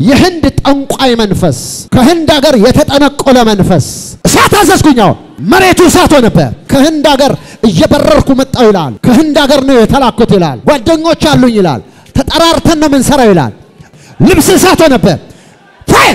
የህንድ ጠንቋይ መንፈስ ከህንድ ሀገር የተጠነቆለ መንፈስ እሳት አዘዝኩኝ። አሁን መሬቱ እሳት ሆነበት። ከህንድ ሀገር እየበረርኩ መጣሁ ይላል። ከህንድ ሀገር ነው የተላኩት ይላል። ጓደኞች አሉኝ ይላል። ተጠራርተን ነው የምንሰራው ይላል። ልብስ እሳት ሆነበት። ፋይር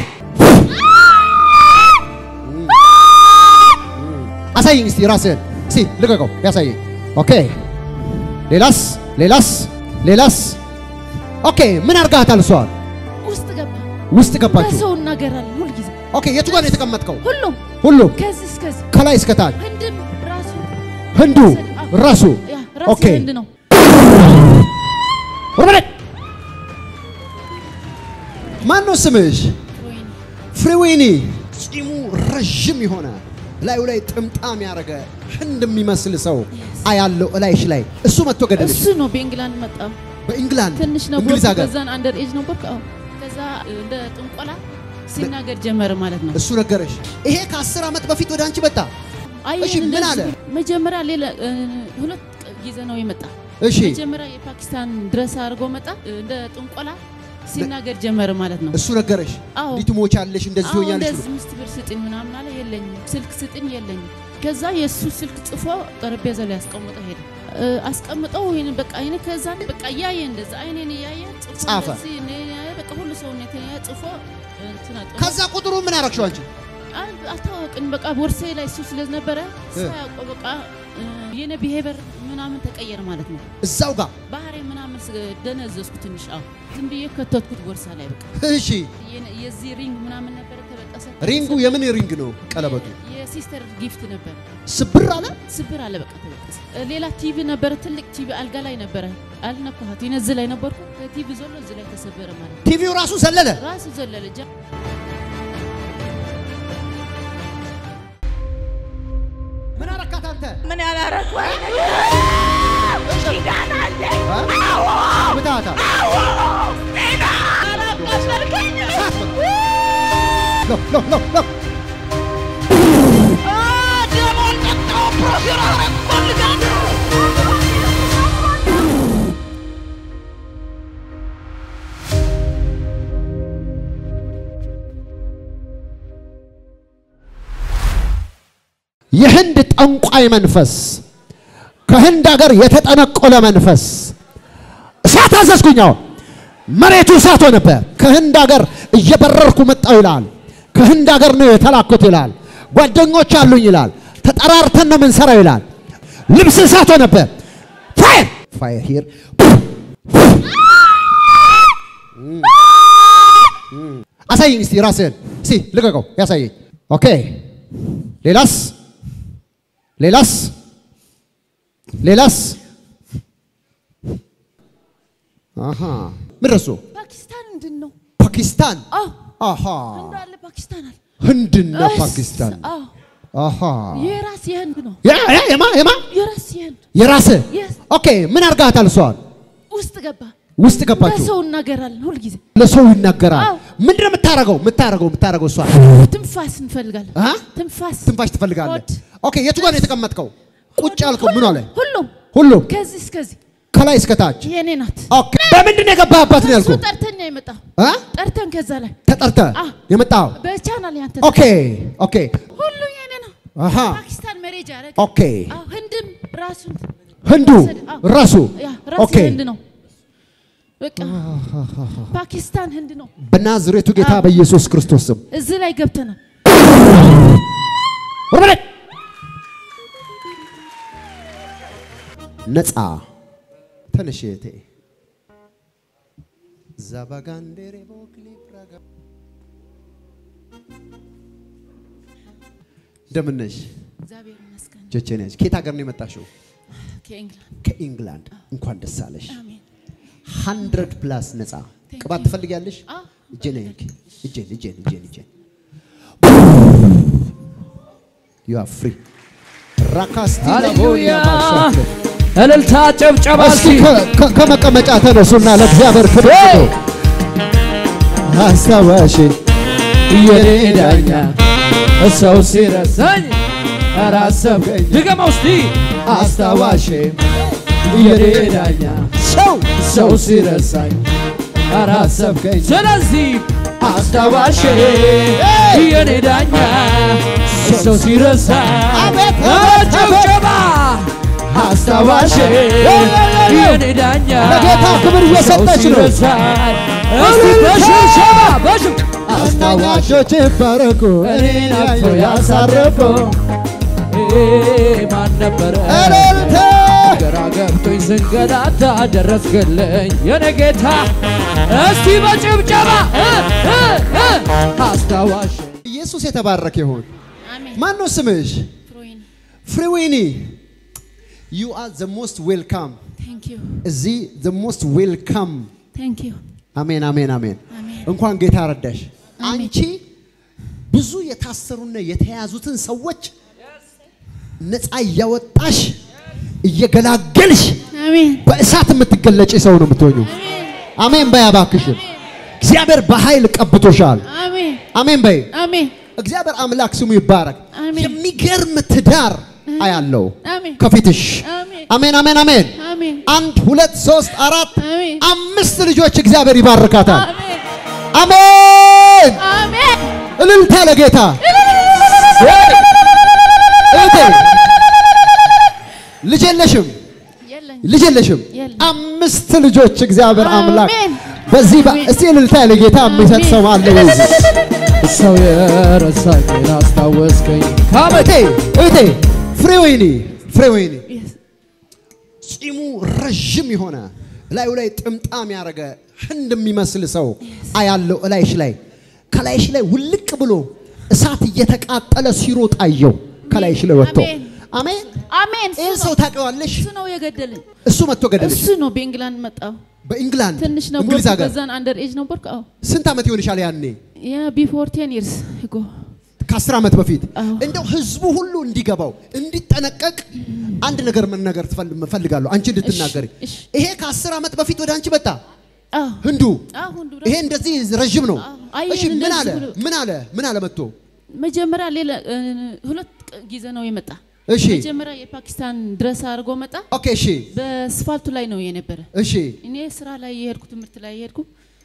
አሳየኝ እስቲ ራስህን እስቲ ልቀቀው፣ ያሳየኝ። ኦኬ ሌላስ ሌላስ ሌላስ ኦኬ ምን አርጋታል? እሷን ውስጥ ገባ። ውስጥ ገባችሁ። በሰው እናገራለን ሁልጊዜ ኦኬ የቱ ጋር ነው የተቀመጥከው? ሁሉም ሁሉም ከዚህ እስከዚህ ከላይ እስከታች ህንድም ራሱ ህንዱ አዎ። ራሱ ያ ራሱ ኦኬ ህንድ ነው። ወርበለ ማን ነው ስምሽ? ወይኔ ፍሪዊኒ ጺሙ ረዥም የሆነ ላዩ ላይ ጥምጣም ያደረገ ህንድ የሚመስል ሰው አያለው እላይሽ ላይ እሱ መጥቶ ገደልሽ። እሱ ነው በእንግላንድ መጣ። በኢንግላንድ ትንሽ ነበር። እንግሊዝ ሀገር ከዛን አንደር ኤጅ ነበር። አዎ ከዛ እንደ ጥንቆላ ሲናገር ጀመረ ማለት ነው። እሱ ነገረሽ። ይሄ ከአስር ዓመት በፊት ወደ አንቺ መጣ። አይ እሺ፣ ምን አለ? መጀመሪያ ሌላ እ፣ ሁለት ጊዜ ነው የመጣ። እሺ መጀመሪያ የፓኪስታን ድረስ አድርጎ መጣ። እንደ ጥንቆላ ሲናገር ጀመረ ማለት ነው። እሱ ነገረሽ። አዎ እንዲህ ትሞቻለሽ፣ እንደዚህ አዎ ትሆኛለሽ እንደዚህ ብሎ ምስት ብር ስጥኝ ምናምን አለ። የለኝም ስልክ ስጥኝ የለኝም። ከዛ የእሱ ስልክ ጽፎ ጠረጴዛ ላይ አስቀምጠው ሄደ። እ፣ አስቀምጠው ይሄን በቃ ይሄን ከዛ በቃ እያየ እንደዛ አይኔን እያየ ጽፎ ጻፈ። እንደዚህ እኔ በቃ ሁሉ ሰውነት ጽፎ እንትን አጥፎ ከዛ ቁጥሩ ምን አረግሽው አንቺ? አል- አልታወቅን በቃ ቦርሴ ላይ እሱ ስለነበረ ሳያውቀው በቃ እ፣ የኔ ብሄበር ምናምን ተቀየረ ማለት ነው። እዛው ጋር ባህሬ ምናምን ስ- ደነዘዝኩ ትንሽ። አዎ ዝም ብዬ ከተትኩት ቦርሳ ላይ በቃ እሺ። የነ- የዚህ ሪንግ ምናምን ነበረ ተበጠሰ። ሪንጉ የምን ሪንግ ነው? ቀለበቱ የሲስተር ጊፍት ነበር። ስብር አለ። ስብር አለ በቃ ተበጠሰ። እ፣ ሌላ ቲቪ ነበረ፣ ትልቅ ቲቪ አልጋ ላይ ነበረ። አልነካኋት ይነ እዚህ ላይ ነበርኩ። ቲቪ ዘሎ እዚህ ላይ ተሰበረ ማለት ነው። ቲቪው ራሱ ዘለለ። ራሱ ዘለለ ጃ ምን አረካት አንተ? ምን ያላረኩ ኪዳን አለ ምታታ አላቃሸልከኝ ሎ ሎ ሎ ሎ ደሞን ጠጣው ፕሮፌር አረግ ፈልጋለሁ የህንድ ጠንቋይ መንፈስ ከህንድ ሀገር የተጠነቆለ መንፈስ እሳት አዘዝኩኝ። አሁን መሬቱ እሳት ሆነበት። ከህንድ ሀገር እየበረርኩ መጣሁ ይላል። ከህንድ ሀገር ነው የተላኩት ይላል። ጓደኞች አሉኝ ይላል። ተጠራርተን ነው የምንሰራው ይላል። ልብስ እሳት ሆነበት። ፋየር ፋየር ሂር አሳየኝ እስቲ ራስህን እስቲ ልቀቀው፣ ያሳየኝ። ኦኬ ሌላስ ሌላስ ሌላስ አሃ ምን ረሱ ፓኪስታን ምንድን ነው? ፓኪስታን አዎ አሃ እንዳለ ፓኪስታን አለ። ህንድና እስ- ፓኪስታን አዎ አሃ የራስ የህንድ ነው። ያ ያ የማ የማ የራስ የህንድ የራስህ Yes። ኦኬ ምን አርጋታል እሷን ውስጥ ገባ። ውስጥ ገባችሁ ለሰው እናገራለን ሁልጊዜ። ለሰው ይናገራል አዎ። ምንድን ነው የምታረገው የምታረገው የምታረገው እሷ ትንፋስ እንፈልጋለን። አ? ትንፋስ ትንፋሽ ትፈልጋለህ ሆድ። ኦኬ የቱ ጋር ነው የተቀመጥከው ቁጭ ያልከው ምን አለ ሁሉም ሁሉም ከዚህ እስከዚህ ከላይ እስከታች የኔ ናት። ኦኬ በምንድን ነው የገባህበት ነው እሱ ያልኩህ ጠርተኛ የመጣው አ? ጠርተን ከዛ ላይ ተጠርተህ አ። የመጣው በቻናል ያንተ ኦኬ ኦኬ ሁሉ የኔ ነው። አሃ ፓኪስታን መሬጃ ያደረገ ኦኬ አዎ፣ ህንድም ራሱን ህንዱ አዎ። ራሱ ያ ራሱ ኦኬ ህንድ ነው። በቃ ፓኪስታን ህንድ ነው። በናዝሬቱ ጌታ አዎ። በኢየሱስ ክርስቶስ ስም እዚህ ላይ ገብተናል። ወረደ ነፃ ተነሽ እህቴ ዛባጋንዴሬ ቦክሊ ፕራጋ እንደምን ነሽ? እግዚአብሔር ይመስገን። ቸቼ ነሽ። ከየት ሀገር ነው የመጣሽው? ከእንግላንድ ከኢንግላንድ። እንኳን ደስ አለሽ። አሜን። ሀንድረድ ፕላስ ነፃ Thank ቅባት you. ትፈልጊያለሽ? አዎ። እጄን አይንኪ። እጄን እጄን እጄን እጄን ዩ አር ፍሪ ራካስቲ ሃሌሉያ ማሻክለ እልልታ ጨብጨባ እስኪ እስኪ ከ- ከ- ከመቀመጫ ተነሱና ለእግዚአብሔር ክብር ሄይ! ስጡ። አስታዋሽ የኔ ዳኛ ሰው ሲረሳኝ ኧረ አሰብከኝ ድገመው እስቲ አስታዋሽ የኔ ዳኛ ሰው ሰው ሲረሳኝ ኧረ አሰብከኝ ስለዚህ አስታዋሽ የኔ ዳኛ ሰው ሲረሳ አቤት፣ ጭብጨባ አስታዋሽ የኔ ዳኛ ለጌታ ክብር እየሰጠች ነው። ሰው ሲረሳ እስቲ በሽብሸባ በሽብ አስታዋሽ አስታዋሾች ይባረኩ እኔን አቅፎ ያሳረፈው ማን ነበረ? እልልታ ግራ ገብቶኝ ስንገላታ ደረስክልኝ የኔ ጌታ። እስቲ በጭብጨባ እ እ እ አስታዋሽ ኢየሱስ የተባረከ ይሁን። አሜን ማን ነው ስምሽ? ፍሮይን ፍሪዊኒ ዩ አር ዘ ሞስት ዌልካም ቴንክ ዩ እዚህ ዘ ሞስት ዌልካም። ቴንክ ዩ አሜን አሜን አሜን። አሜን እንኳን ጌታ ረዳሽ። አሜን። አንቺ ብዙ የታሰሩና የተያዙትን ሰዎች ነፃ እያወጣሽ እየገላገልሽ አሜን በእሳት የምትገለጪ ሰው ነው የምትሆኙ። አሜን በይ እባክሽን። እግዚአብሔር በኃይል ቀብቶሻል። አሜን አሜን በይ። አሜን እግዚአብሔር አምላክ ስሙ ይባረክ። አሜን። የሚገርም ትዳር አያለው አሜን ከፊትሽ። አሜን አሜን አሜን አሜን። አሜን አንድ ሁለት ሶስት አራት አሜን አምስት ልጆች እግዚአብሔር ይባርካታል። አሜን አሜን። አሜን እልልታ ለጌታ እህቴ ልጅ የለሽም የለኝ ልጅ የለሽም። የለም። አምስት ልጆች እግዚአብሔር አምላክ አሜን። በዚህ በ- አሜን። እስቲ እልልታ ለጌታ የሚሰጥ ሰው አለ ወይ? ሰው የረሳኝን አስታወስከኝ እህቴ እህቴ ፍሬወይኒ ፍሬወይኒ Yes. ጺሙ ረዥም የሆነ እላዩ ላይ ጥምጣም ያደረገ ህንድ የሚመስል ሰው አያለው እላይሽ ላይ ከላይሽ ላይ ውልቅ ብሎ እሳት እየተቃጠለ ሲሮጥ አየው ከላይሽ ላይ ወጥቶ አሜን። አሜን አሜን እሱ ይህን ሰው ነው ታውቂዋለሽ እሱ ነው የገደለኝ እሱ መጥቶ ገደልሽ እሱ ነው በእንግላንድ መጣው በኢንግላንድ ትንሽ ነው እንግሊዝ ሀገር በዛን አንደር ኤጅ ነበርኩ አዎ ስንት ዓመት ይሆንሻል ያኔ ያ ቢፎር ቴን ይርስ ሂጎ ከአስር ዓመት በፊት አዎ። እንደው ህዝቡ ሁሉ እንዲገባው እንዲጠነቀቅ አንድ ነገር መናገር ትፈል- እፈልጋለሁ አንቺ እንድትናገሪ እሺ። ይሄ ከአስር ዓመት በፊት ወደ አንቺ መጣ አዎ ህንዱ አሁን ድረስ ይሄ እንደዚህ ረዥም ነው አዎ። አየን እሺ ምን እንደዚህ አለ ብሎ- ምን አለ ምን አለ መጥቶ መጀመሪያ ሌላ እ፣ ሁለት ጊዜ ነው የመጣ እሺ መጀመሪያ የፓኪስታን ድረስ አድርጎ መጣ ኦኬ እሺ በስፋልቱ ላይ ነው የነበረ እሺ እኔ ስራ ላይ የሄድኩ ትምህርት ላይ የሄድኩ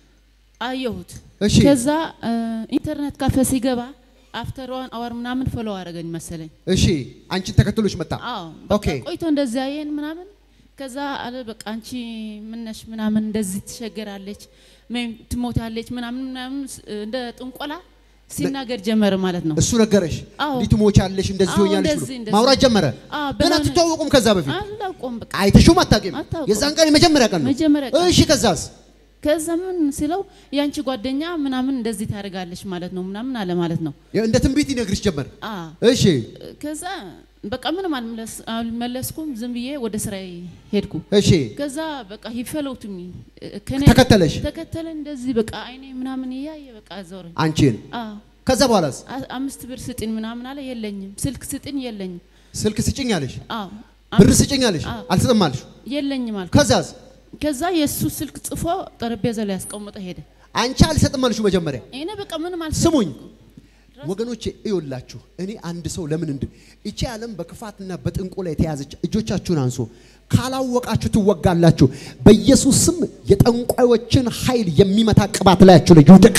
አየሁት እሺ ከዛ እ፣ ኢንተርኔት ካፌ ሲገባ አፍተር ዋን አወር ምናምን ፎሎ አደረገኝ መሰለኝ እሺ አንቺን ተከትሎች መጣ አዎ ኦኬ በቃ ቆይቶ እንደዚህ አየን ምናምን ከዛ አለ በቃ አንቺ ምነሽ ምናምን እንደዚህ ትሸገራለች ወይም ትሞታለች ምናምን ምናምን ስ- እንደ ጥንቆላ ሲናገር ጀመረ ማለት ነው። እሱ ነገረሽ አዎ። እንዲህ ትሞቻለሽ እንደዚህ አዎ፣ ሆኛለሽ እንደዚህ፣ ብሎ እንደዚህ። ማውራት ጀመረ አዎ፣ ግን በሆነ- አትተዋወቁም ከዛ በፊት አላውቀውም በቃ አይተሽውም አታውቂም አታውቅም። የዛን ቀን የመጀመሪያ ቀን ነው መጀመሪያ ቀን። እሺ ከዛስ ከዛ ምን ሲለው የአንቺ ጓደኛ ምናምን እንደዚህ ታደርጋለች ማለት ነው ምናምን አለ ማለት ነው። እንደ ትንቢት ይነግርሽ ጀመር አ እሺ ከዛ በቃ ምንም አልመለስ አልመለስኩም ዝም ብዬ ወደ ስራዬ ሄድኩ። እሺ ከዛ በቃ ሂፈለውቱኝ ከኔ ተከተለሽ? ተከተለ እንደዚህ በቃ አይኔ ምናምን እያየ በቃ ዞረኝ። አንቺን አዎ ከዛ በኋላስ አ- አምስት ብር ስጥኝ ምናምን አለ የለኝም። ስልክ ስጥኝ የለኝም። ስልክ ስጭኝ አለሽ አዎ ብር አምስት- ስጭኝ አለሽ አዎ። አልሰጥም አልሽ የለኝም አልኩ። ከዛስ ከዛ የእሱ ስልክ ጽፎ ጠረጴዛ ላይ ያስቀምጠ ሄደ። አንቺ አልሰጥም አልሽው መጀመሪያ እኔ በቃ ምንም አልሰ ስሙኝ ወገኖቼ እዩላችሁ እኔ አንድ ሰው ለምን እንድ እቺ ዓለም በክፋትና በጥንቆላ የተያዘች እጆቻችሁን አንሱ ካላወቃችሁ ትወጋላችሁ በኢየሱስ ስም የጠንቋዮችን ኃይል የሚመታ ቅባት ላያችሁ ላይ ይውደቅ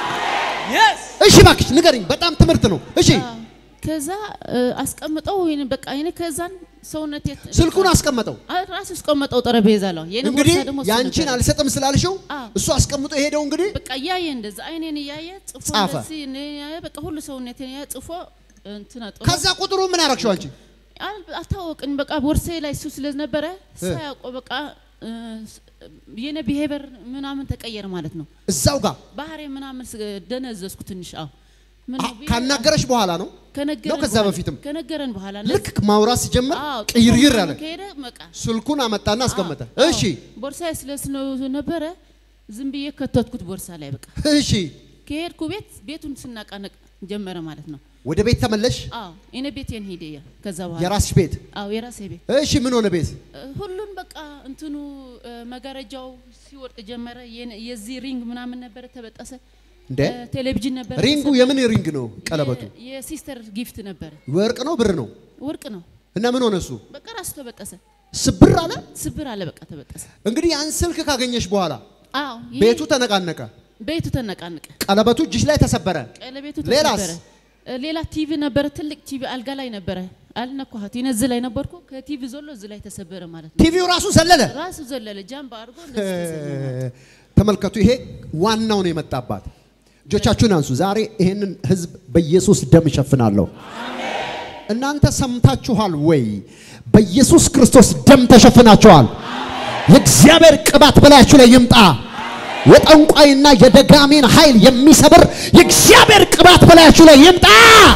እሺ እባክሽ ንገሪኝ በጣም ትምህርት ነው እሺ አዎ። ከዛ እ፣ አስቀምጠው ይሄን በቃ እኔ ከዛን ሰውነት ስልኩን አስቀመጠው ራሱ አስቀመጠው ጠረጴዛ ላይ የኔ እንግዲህ ቦርሳ ደግሞ እሱ ያንቺን ነበረ። አልሰጥም ስላልሽው አዎ። እሱ አስቀምጦ የሄደው እንግዲህ በቃ እያየ እንደዛ አይኔን እያየ ጽፎ ጻፈ። እንደዚህ እኔ ያየ በቃ ሁሉ ሰውነቴን ያየ ጽፎ እንትን አጥሮ ከዛ ቁጥሩ ምን አረግሽው አንቺ አል- አልታወቅኝ በቃ ቦርሳዬ ላይ እሱ ስለነበረ ሳያውቀው በቃ እ፣ የኔ ቢሄቨር ምናምን ተቀየረ ማለት ነው። እዛው ጋር ባህሬ ምናምን ስ- ደነዘዝኩ ትንሽ። አዎ ምን አ- ነው ብዬ- ካናገረች በኋላ ነው ከነገረን ነው ከዛ በኋላ- በፊትም? ከነገረን በኋላ ልክ ማውራት ሲጀምር አዎ፣ ቅይርይር አለ ከሄደ በቃ ስልኩን አመጣና አስቀመጠ አዎ፣ እሺ ቦርሳዬ ስለስነው ነበረ ዝም ብዬ ከተትኩት ቦርሳ ላይ በቃ እሺ ከሄድኩ ቤት ቤቱን ስናቃነቅ ጀመረ ማለት ነው። ወደ ቤት ተመለሽ አዎ እኔ ቤቴን ሄደ ያ ከዛ በኋላ የራስሽ ቤት አዎ የራሴ ቤት እሺ ምን ሆነ ቤት እ፣ ሁሉን በቃ እንትኑ እ፣ መጋረጃው ሲወርቅ ጀመረ። የነ- የዚህ ሪንግ ምናምን ነበረ ተበጠሰ። እንደ እ፣ ቴሌቪዥን ነበረ ሪንጉ ተሰበረ። የምን ሪንግ ነው ቀለበቱ የ- የሲስተር ጊፍት ነበረ ወርቅ ነው ብር ነው ወርቅ ነው። እና ምን ሆነ እሱ በቃ ራሱ ተበጠሰ፣ ስብር አለ ስብር አለ። በቃ ተበጠሰ። እንግዲህ ያን ስልክ ካገኘሽ በኋላ አዎ ይሄ ቤቱ ተነቃነቀ ቤቱ ተነቃነቀ። ቀለበቱ እጅሽ ላይ ተሰበረ። ቀለቤቱ ሌላስ? ተሰበረ። እ፣ ሌላ ቲቪ ነበረ፣ ትልቅ ቲቪ አልጋ ላይ ነበረ። አልነኳኋት። እኔ እዚህ ላይ ነበርኩ። ከቲቪ ዘሎ እዚህ ላይ ተሰበረ ማለት ነው። ቲቪው ራሱ ዘለለ። ራሱ ዘለለ ጃምባ አድርጎ እንደዚህ ተሰበረ። ተመልከቱ፣ ይሄ ዋናው ነው የመጣባት። እጆቻችሁን አንሱ። ዛሬ ይህንን ህዝብ በኢየሱስ ደም እሸፍናለሁ። እናንተ ሰምታችኋል ወይ? በኢየሱስ ክርስቶስ ደም ተሸፍናችኋል። የእግዚአብሔር ቅባት በላያችሁ ላይ ይምጣ። የጠንቋይና የደጋሚን ኃይል የሚሰብር የእግዚአብሔር ቅባት በላያችሁ ላይ ይምጣ።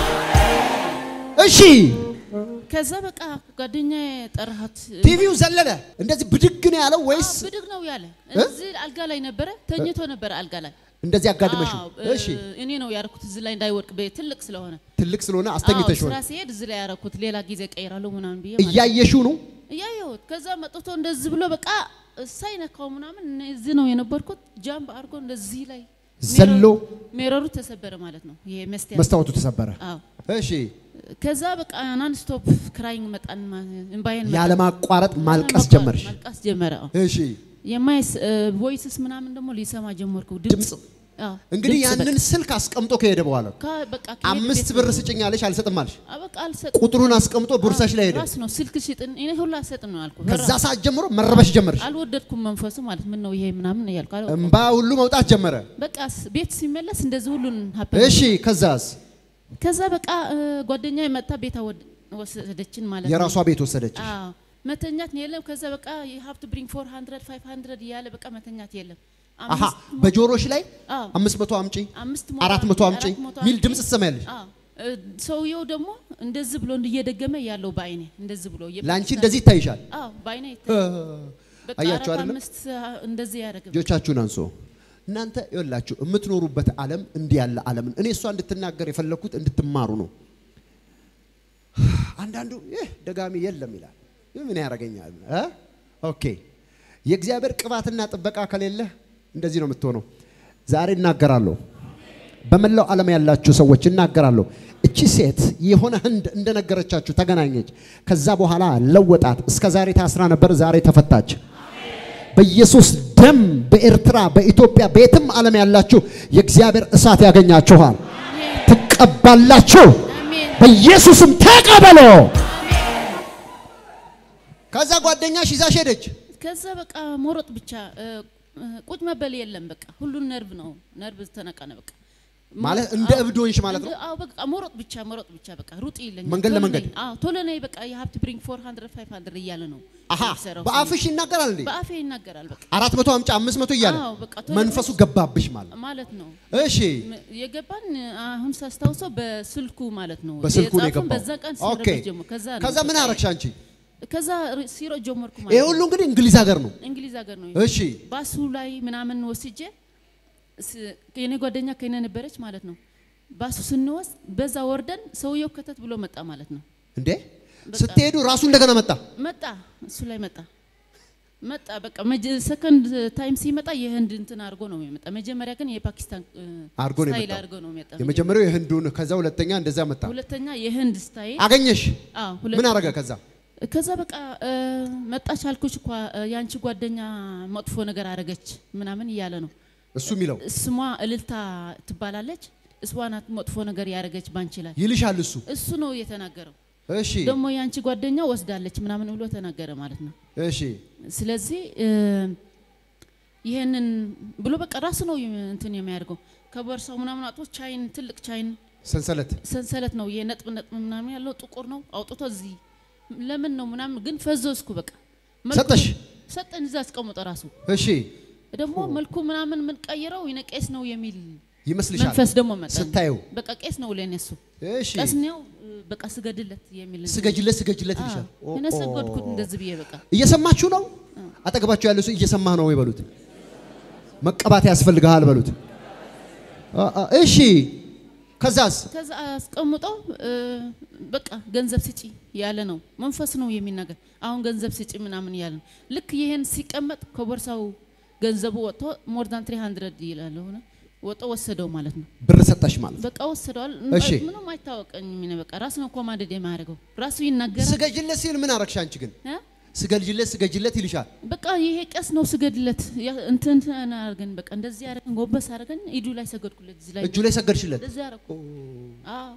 እሺ፣ ከዛ በቃ ጓደኛዬ ጠራሃት። ቲቪው ዘለለ። እንደዚህ ብድግ ነው ያለው ወይስ አዎ፣ ብድግ ነው ያለ። እዚህ አልጋ ላይ ነበረ፣ ተኝቶ ነበረ አልጋ ላይ። እንደዚህ አጋድመሽ? አዎ፣ እሺ፣ እኔ ነው ያደረኩት እዚህ ላይ እንዳይወድቅ በ- ትልቅ ስለሆነ ትልቅ ስለሆነ አስተኝተሽ አዎ፣ ሆነ ስራ ሲሄድ እዚህ ላይ ያደረኩት ሌላ ጊዜ ቀይራለሁ ምናምን ብዬ ማለት ነው። እያየሽው ነው። እያየሁት ከዛ መጥቶ እንደዚህ ብሎ በቃ ሳይነካው ምናምን እኔ እዚህ ነው የነበርኩት። ጃምብ አድርጎ እንደዚህ ላይ ዘሎ ሜረሩ ተሰበረ ማለት ነው። ይሄ መስቲያ መስታወቱ ተሰበረ። አዎ። እሺ ከዛ በቃ ናን ስቶፕ ክራይንግ መጣን እምባዬን መጣ። ያለማቋረጥ ማልቀስ ያለማቋረጥ ጀመርሽ። ማልቀስ ጀመረ። አዎ። እሺ የማይስ ቮይስስ ምናምን ደግሞ ሊሰማ ጀመርኩ ድምፅ ድምፅ። አዎ፣ እንግዲህ ድምፅ ያንን ስልክ አስቀምጦ ከሄደ በኋላ በቃ ከ- በቃ ከሄደ አምስት ቤት ብር ነው። ስጭኝ አለሽ፣ አልሰጥም አልሽ። አዎ፣ በቃ አልሰጥም። ቁጥሩን አስቀምጦ ቦርሳሽ ላይ ሄደ። ራስ ነው ስልክ ሽጥን እኔ ሁሉ አልሰጥም ነው ያልኩት። ከዛ ሰዓት ጀምሮ መረበሽ ጀመርሽ። አልወደድኩም መንፈሱ ማለት ምን ነው ይሄ ምናምን እያልኩ አለ- እምባ ሁሉ መውጣት ጀመረ። በቃ ስ- ቤት ሲመለስ እንደዚህ ሁሉን ሀፕን እሺ ከዛስ ከዛ በቃ ጓደኛ መጣ ቤታ ወድ- ወሰደችን ማለት የራሷ ነው። ቤት ወሰደች። አዎ መተኛት ነው የለም። ከዛ በቃ የሀብት ብሪንግ 400 500 እያለ በቃ መተኛት የለም። አሃ አምስት ሞ- በጆሮሽ ላይ አዎ አምስት መቶ አምጪ አምስት ሞ- አራት መቶ አምጪ አራት መቶ ሚል አምጪ። ድምፅ ትሰማያለሽ። አዎ እ፣ ሰውየው ደግሞ እንደዚህ ብሎ እየደገመ ያለው በአይኔ እንደዚህ ብሎ ለአንቺ የፓኪስታን- እንደዚህ ይታይሻል። አዎ በአይኔ እ፣ ይታያል። በቃ አያችሁ አራት አይደለም? አምስት እንደዚህ ያደረገ እጆቻችሁን አንሶ እናንተ ይኸውላችሁ የምትኖሩበት ዓለም እንዲህ ያለ ዓለም ነው። እኔ እሷ እንድትናገር የፈለግኩት እንድትማሩ ነው። አንዳንዱ ይህ ደጋሚ የለም ይላል። ይህ ምን ያደርገኛል? እ? ኦኬ የእግዚአብሔር ቅባትና ጥበቃ ከሌለ እንደዚህ ነው የምትሆነው። ዛሬ እናገራለሁ። በመላው ዓለም ያላችሁ ሰዎች እናገራለሁ። እቺ ሴት የሆነ ህንድ እንደነገረቻችሁ ተገናኘች። ከዛ በኋላ ለወጣት። እስከ ዛሬ ታስራ ነበር፣ ዛሬ ተፈታች። በኢየሱስ ደም በኤርትራ በኢትዮጵያ በየትም ዓለም ያላችሁ የእግዚአብሔር እሳት ያገኛችኋል። ትቀባላችሁ። አሜን በኢየሱስም ተቀበሎ። ከዛ ጓደኛሽ ይዛሽ ሄደች። ከዛ በቃ መሮጥ ብቻ እ፣ እ፣ ቁጭ መበል የለም። በቃ ሁሉን ነርቭ ነው ነርቭ ተነቀነ። በቃ ማለት እንደ አዎ፣ እብድ ሆንሽ ማለት ነው? እንደ- አዎ በቃ መሮጥ ብቻ መሮጥ ብቻ በቃ ሩጥ ይለኛል። መንገድ ቶሎ ለመንገድ? ነይ፣ አዎ ቶሎ ነይ በቃ የሀብት ብሪንግ 400 500 እያለ ነው አሃ የሚሰራው። በአፍሽ ይናገራል እንዴ? በአፌ ይናገራል በቃ አራት መቶ አምጪ አምስት መቶ እያለ አዎ፣ በቃ ቶሎ መንፈሱ ብለሽ- ገባብሽ ማለት ማለት ነው። እሺ ም- የገባን አሁን ሳስታውሰው በስልኩ ማለት ነው። በስልኩ ነው የጻፈውን የገባው። በዛ ቀን ኦኬ ሲረበሽ ጀመር። ከዛ ነው ከዛ ምን በቃ- አረግሽ አንቺ? ከዛ ር- ሲሮጥ ጀመርኩ ማለት ይሄ ነው። ሁሉ እንግዲህ እንግሊዝ ሀገር ነው። እንግሊዝ ሀገር ነው። እሺ ባሱ ላይ ምናምን ወስጄ ስ- የኔ ጓደኛ ከኔ ነበረች ማለት ነው። ባሱ ስንወስድ በዛ ወርደን ሰውየው ከተት ብሎ መጣ ማለት ነው። እንዴ ስትሄዱ ራሱ እንደገና መጣ። መጣ እሱ ላይ መጣ መጣ በቃ ሰከንድ ታይም ሲመጣ የህንድ እንትን አድርጎ ነው የመጣ። መጀመሪያ ግን የፓኪስታን እ፣ አድርጎ ነው ስታይል የመጣው። አድርጎ ነው የመጣ። የመጀመሪያው የህንዱን ከዛ ሁለተኛ እንደዛ መጣ። ሁለተኛ የህንድ ስታይል አገኘሽ? አዎ፣ ሁለት- ምን አረገ ከዛ? ከዛ በቃ እ፣ መጣች አልኩሽ እኮ እ፣ ያንቺ ጓደኛ መጥፎ ነገር አረገች ምናምን እያለ ነው። እሱ የሚለው ስሟ እልልታ ትባላለች። እሷ ናት መጥፎ ነገር ያደረገች ባንቺ ላይ ይልሻል እሱ። እሱ ነው የተናገረው። እሺ ደግሞ ያንቺ ጓደኛ ወስዳለች ምናምን ብሎ ተናገረ ማለት ነው። እሺ ስለዚህ እ፣ ይሄንን ብሎ በቃ ራሱ ነው የም- እንትን የሚያደርገው ከቦርሳው ምናምን አውጥቶ ቻይን ትልቅ ቻይን ሰንሰለት ሰንሰለት ነው የነጥብ ነጥብ ምናምን ያለው ጥቁር ነው አውጥቶ እዚህ ለምን ነው ምናምን ግን ፈዘዝኩ በቃ መልኩ- ሰጠሽ? ሰጠን እዛ አስቀምጦ ራሱ እሺ ደግሞ መልኩ ምናምን ምን ቀይረው የነ ቄስ ነው የሚል ይመስልሻል መንፈስ ደግሞ መጣ ስታየው? በቃ ቄስ ነው ለኔ እሱ እሺ ቄስ ነው በቃ ስገድለት የሚል ስገጅለት ስገጅለት ይልሻል። ኦ፣ እኔ ሰገድኩት ኦ። እንደዚህ ብዬ በቃ እየሰማችሁ ነው? አጠገባችሁ ያለው ሰው እየሰማህ ነው ወይ በሉት። መቀባት ያስፈልግሃል በሉት። አ- አ- እሺ ከዛስ ከዛ አስቀምጦ እ፣ በቃ ገንዘብ ስጪ ያለ ነው መንፈስ ነው የሚናገር። አሁን ገንዘብ ስጪ ምናምን ያለ ነው። ልክ ይሄን ሲቀመጥ ከቦርሳው ገንዘቡ ወጥቶ ሞር ዳን 300 ይላል ሆነ ወጥቶ ወሰደው ማለት ነው። ብር ሰጠሽ ማለት በቃ ወሰደዋል። እሺ። ምንም አይታወቀኝም። እኔ በቃ ራሱ ነው ኮማንድ የሚያደርገው ራሱ ይናገራል። ስገጅለት ሲል ምን አረግሽ አንቺ ግን? እ? ስገድጅለት ስገጅለት ይልሻል። በቃ ይሄ ቀስ ነው ስገድለት ያ- እንትን አድርገን በቃ እንደዚህ አድርገን ጎንበስ አድርገን ኢዱ ላይ ሰገድኩለት እዚህ ላይ እጁ ላይ ሰገድሽለት። እንደዚህ አደረኩ። አዎ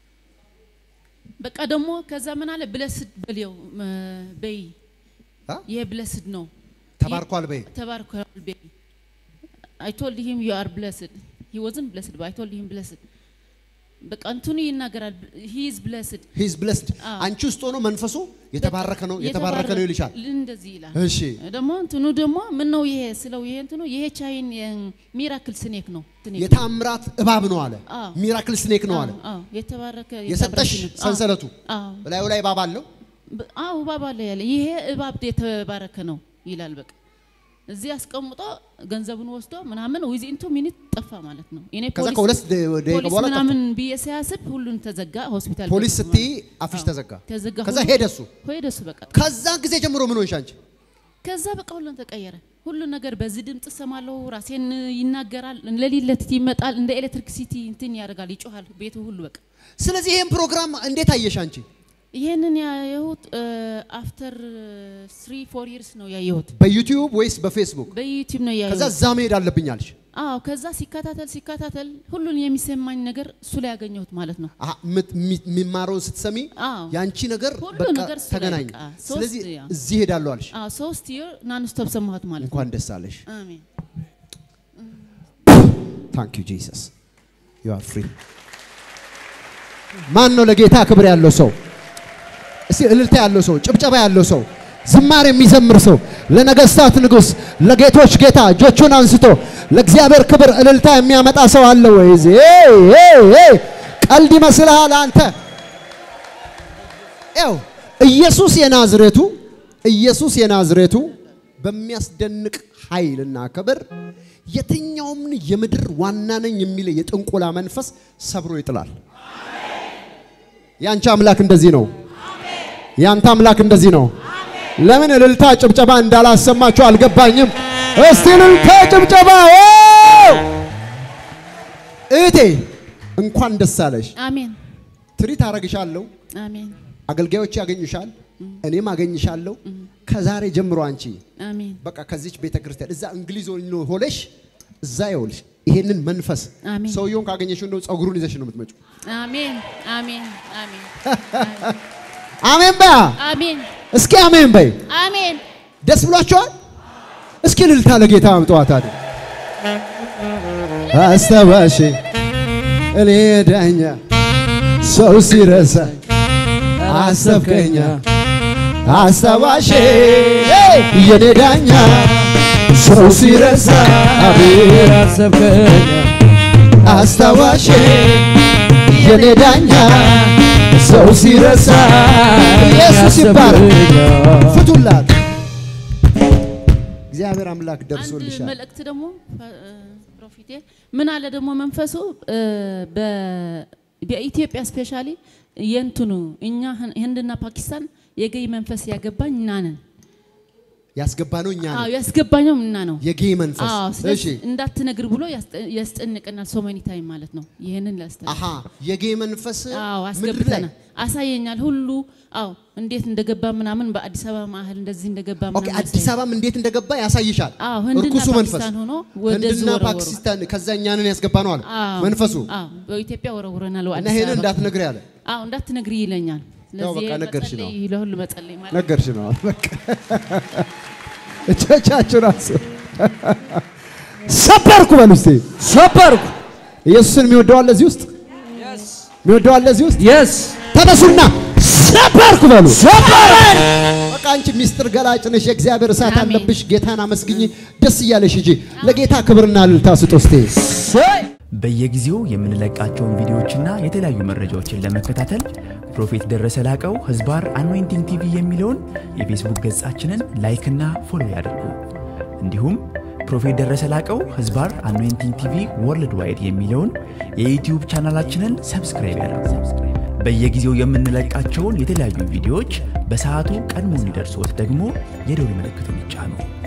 በቃ ደግሞ ከዛ ምን አለ ብለስድ በልየው መ- በይ አ? ይሄ ብለስድ ነው ተባርኳል በይ። ተባርኳል በይ አይ ቶልድ ሂም ዩ አር ብለስድ ሂ ዋዝንት ብለስድ አይ ቶልድ ሂም ብለስድ በቃ እንትኑ ይናገራል ሂ ኢዝ ብለስድ ሂዝ ብለስድ አዎ። አንቺ ውስጥ ሆኖ መንፈሱ የተባረከ ነው የተባረከ ነው ይልሻል። እንደዚህ ይላል እሺ ደግሞ እንትኑ ደግሞ ምን ነው ይሄ ስለው ይሄ እንትኑ ይሄ ቻይን ሚራክል ስኔክ ነው ስኔክ የታምራት እባብ ነው አለ። አዎ። ሚራክል ስኔክ ነው አለ። አዎ የተባረከ የሰጠሽ የተባረከ ነው። ሰንሰለቱ አዎ በላዩ ላይ እባብ አለው። ብ- አዎ እባብ አለ ያለ ይሄ እባብ የተባረከ ነው ይላል። በቃ እዚህ አስቀምጦ ገንዘቡን ወስዶ ምናምን ዊዝ ኢንቱ ሚኒት ጠፋ ማለት ነው። እኔ ከዛ ፖሊስ ከሁለት ደ- ደቂቃ ፖሊስ በኋላ ጠፋ። ምናምን ብዬ ሲያስብ ሁሉን ተዘጋ። ሆስፒታል ፖሊስ ገቡ ስትይ ማለት ነው። አፍሽ አዎ፣ ተዘጋ። ተዘጋ። ከዛ ሁሉ- ሄደ እሱ። ሄደ እሱ በቃ ከዛ ጊዜ ጀምሮ ምን ሆንሽ አንቺ? ከዛ በቃ ሁሉን ተቀየረ። ሁሉ ነገር በዚህ ድምፅ ሰማለሁ። ራሴን ይናገራል። ሌሊት ለሊት ይመጣል። እንደ ኤሌክትሪክ ሲቲ እንትን ያደርጋል፣ ይጮሃል ቤቱ ሁሉ በቃ ስለዚህ ይሄን ፕሮግራም እንዴት አየሽ አንቺ? ይህንን ያየሁት አፍተር ስሪ ፎር ይርስ ነው ያየሁት። በዩቲዩብ ወይስ በፌስቡክ? በዩቲዩብ ነው ከዛ ያየሁት። እዛ መሄድ አለብኝ አልሽ። አዎ ከዛ ሲከታተል ሲከታተል ሁሉን የሚሰማኝ ነገር እሱ ላይ ያገኘሁት ማለት ነው። አሀ፣ ምት- mi- የሚማረውን ስትሰሚ አዎ ያንቺ ነገር ሁሉ በቃ ነገር እሱ ላይ ተገናኘ። በቃ ሶስት ስለዚህ ያ። እዚህ ሄዳለሁ አልሽ። አዎ ሶስት ይር ናንስቶፕ ሰማሁት ማለት ነው። እንኳን ደስ አለሽ። አሜን ታንክ ዩ ጂሰስ ዩ አር ፍሪ። ማን ነው ለጌታ ክብር ያለው ሰው? እስቲ እልልታ ያለው ሰው፣ ጭብጨባ ያለው ሰው፣ ዝማሬ የሚዘምር ሰው፣ ለነገስታት ንጉስ፣ ለጌቶች ጌታ እጆቹን አንስቶ ለእግዚአብሔር ክብር እልልታ የሚያመጣ ሰው አለ ወይ? እዚህ ኤይ ኤይ ኤይ ቀልድ ይመስልሃል አንተ? ያው ኢየሱስ የናዝሬቱ ኢየሱስ የናዝሬቱ በሚያስደንቅ ኃይልና ክብር የትኛውም የምድር ዋና ነኝ የሚል የጥንቆላ መንፈስ ሰብሮ ይጥላል። ያንቺ አምላክ እንደዚህ ነው። ያንተ አምላክ እንደዚህ ነው። ለምን እልልታ ጭብጨባ እንዳላሰማችሁ አልገባኝም። እስቲ እልልታ ጭብጨባ ዋው! እህቴ እንኳን ደስ አለሽ። አሜን ትሪት አረግሻለሁ። አሜን አገልጋዮች ያገኙሻል፣ እኔም አገኝሻለሁ። ከዛሬ ጀምሮ አንቺ አሜን በቃ ከዚች ቤተ ክርስቲያን እዛ እንግሊዝ ሆኖ ሆነሽ እዛ ይኸውልሽ ይሄንን መንፈስ አሜን። ሰውየውን ካገኘሽው እንደው ጸጉሩን ይዘሽ ነው የምትመጪው። አሜን አሜን አሜን አሜን በያ አሜን እስኪ አሜን በይ። አሜን ደስ ብሏቸዋል። እስኪ እልልታ ለጌታ አምጧት አይደል? አስተባሽ እኔ ዳኛ ሰው ሲረሳ አሰብከኛ አስታዋሽ የኔ ዳኛ ሰው ሲረሳ አቤት አሰብከኛ አስታዋሽ የኔ ዳኛ ሰው ሲረሳ ኢየሱስ ይባረክ። ፍቱላት። እግዚአብሔር አምላክ አንድ ደርሶልሻል። መልእክት ደግሞ ፕሮፊቴ ምን አለ ደግሞ መንፈሱ እ፣ በ- በኢትዮጵያ ስፔሻሊ የእንትኑ እኛ ህን- ህንድና ፓኪስታን የገይ መንፈስ ያገባኝ እና ነን። ያስገባ ነው እኛ አዎ ነው ያስገባኝም እና ነው። የጌይ መንፈስ። አዎ እሺ ስለዚህ እንዳትነግር ብሎ ያስጠ- ያስጨንቀናል። ሶ መኒ ታይም ማለት ነው። ይህንን ላስተ አሃ የጌይ መንፈስ አዎ ምድር ላይ አስገብተናል። አሳየኛል ሁሉ አዎ እንዴት እንደገባ ምናምን በአዲስ አበባ ማህል እንደዚህ እንደገባ ኦኬ ምናምን አዲስ አበባም እንዴት እንደገባ ያሳይሻል። አዎ ህንድና እርኩሱ መንፈስ ፓኪስታን ሆኖ ወደዚህ ህንድና ወረወሩ። ፓኪስታን ከዛ እኛንን ያስገባ ነው አለ አዎ መንፈሱ አዎ በኢትዮጵያ ወረውረናል። እና አዲስ ይሄንን አበባ እንዳትነግሪ አለ አዎ እንዳትነግሪ ይለኛል። ያው ስለዚህ በቃ ነገርሽ ነው። መጸለይ ለሁሉ መጸለይ ማለት ነገርሽ ነው አለ። በቃ እጆቻችሁን አንሱ። ሰበርኩ በሉ እስቲ። ሰበርኩ ኢየሱስን የሚወደው አለ እዚህ ውስጥ የሚወደው አለ እዚህ ውስጥ የስ ተነሱና ሰበርኩ በሉ። በቃ አንቺ ሚስጥር ገላጭ ነሽ። የእግዚአብሔር እሳት አሜን። አለብሽ። ጌታን አመስግኝ። ደስ እያለሽ ሂጂ። ለጌታ ክብርና እልልታ ስጡ እስቲ። በየጊዜው የምንለቃቸውን ቪዲዮዎችና የተለያዩ መረጃዎችን ለመከታተል ፕሮፌት ደረሰ ላቀው ህዝባር አኖይንቲንግ ቲቪ የሚለውን የፌስቡክ ገጻችንን ላይክና ፎሎ ያድርጉ። እንዲሁም ፕሮፌት ደረሰ ላቀው ህዝባር አኖይንቲንግ ቲቪ ወርልድ ዋይድ የሚለውን የዩትዩብ ቻናላችንን ሰብስክራይብ ያድርጉ። በየጊዜው የምንለቃቸውን የተለያዩ ቪዲዮዎች በሰዓቱ ቀድሞ እንዲደርሶት ደግሞ የደውል ምልክቱን ይጫኑ።